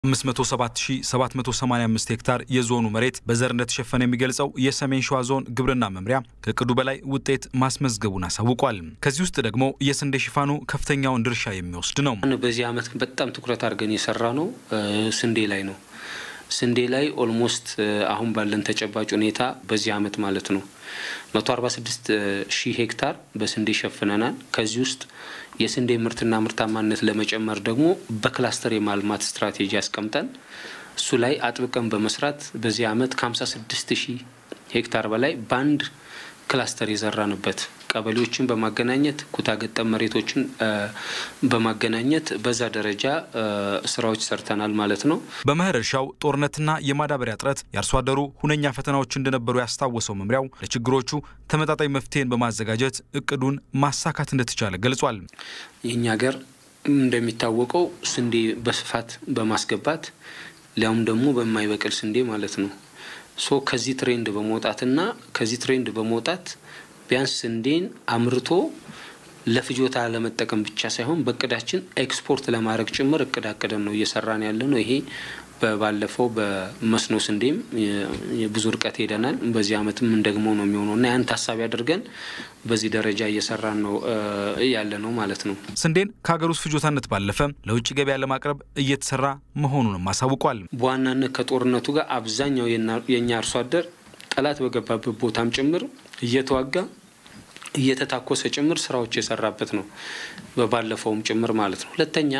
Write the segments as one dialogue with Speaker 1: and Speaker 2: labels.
Speaker 1: 507785 ሄክታር የዞኑ መሬት በዘር እንደተሸፈነ የሚገልጸው የሰሜን ሸዋ ዞን ግብርና መምሪያ ከእቅዱ በላይ ውጤት ማስመዝገቡን አሳውቋል። ከዚህ ውስጥ ደግሞ የስንዴ ሽፋኑ ከፍተኛውን ድርሻ የሚወስድ ነው።
Speaker 2: በዚህ ዓመት በጣም ትኩረት አድርገን የሰራ ነው ስንዴ ላይ ነው። ስንዴ ላይ ኦልሞስት አሁን ባለን ተጨባጭ ሁኔታ በዚህ ዓመት ማለት ነው 146 ሺህ ሄክታር በስንዴ ሸፍነናል። ከዚህ ውስጥ የስንዴ ምርትና ምርታማነት ለመጨመር ደግሞ በክላስተር የማልማት ስትራቴጂ አስቀምጠን እሱ ላይ አጥብቀን በመስራት በዚህ ዓመት ከ56 ሺህ ሄክታር በላይ በአንድ ክላስተር የዘራንበት ቀበሌዎችን በማገናኘት ኩታ ገጠም መሬቶችን በማገናኘት በዛ ደረጃ ስራዎች ሰርተናል ማለት ነው።
Speaker 1: በመኸር እርሻው ጦርነትና የማዳበሪያ እጥረት የአርሶ አደሩ ሁነኛ ፈተናዎች እንደነበሩ ያስታወሰው መምሪያው ለችግሮቹ ተመጣጣኝ መፍትሄን በማዘጋጀት እቅዱን ማሳካት እንደተቻለ ገልጿል።
Speaker 2: የእኛ ሀገር እንደሚታወቀው ስንዴ በስፋት በማስገባት ሊያውም ደግሞ በማይበቅል ስንዴ ማለት ነው ሶ ከዚህ ትሬንድ በመውጣትና ከዚህ ትሬንድ በመውጣት ቢያንስ ስንዴን አምርቶ ለፍጆታ ለመጠቀም ብቻ ሳይሆን በእቅዳችን ኤክስፖርት ለማድረግ ጭምር እቅድ አቅደን ነው እየሰራን ያለ ነው። ይሄ ባለፈው በመስኖ ስንዴም ብዙ ርቀት ሄደናል። በዚህ ዓመትም እንደግሞ ነው የሚሆነው እና ያን ታሳቢ አድርገን በዚህ ደረጃ እየሰራን ነው ያለ ነው ማለት ነው።
Speaker 1: ስንዴን ከሀገር ውስጥ ፍጆታነት ባለፈ ለውጭ ገበያ ለማቅረብ እየተሰራ መሆኑንም አሳውቋል።
Speaker 2: በዋናነት ከጦርነቱ ጋር አብዛኛው የእኛ አርሶ አደር ጠላት በገባበት ቦታም ጭምር እየተዋጋ እየተታኮሰ ጭምር ስራዎች የሰራበት ነው። በባለፈውም ጭምር ማለት ነው። ሁለተኛ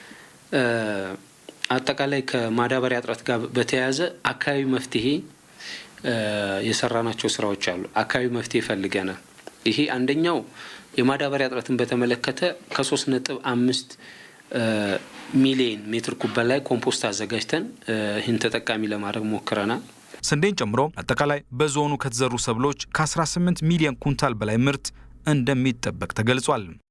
Speaker 2: አጠቃላይ ከማዳበሪያ እጥረት ጋር በተያያዘ አካባቢ መፍትሄ የሰራናቸው ስራዎች አሉ። አካባቢ መፍትሄ ፈልገናል። ይሄ አንደኛው የማዳበሪያ እጥረትን በተመለከተ ከሶስት ነጥብ አምስት ሚሊየን ሜትር ኩብ በላይ ኮምፖስት አዘጋጅተን ይህን ተጠቃሚ ለማድረግ ሞክረናል።
Speaker 1: ስንዴን ጨምሮ አጠቃላይ በዞኑ ከተዘሩ ሰብሎች ከ18 ሚሊዮን ኩንታል በላይ ምርት እንደሚጠበቅ ተገልጿል።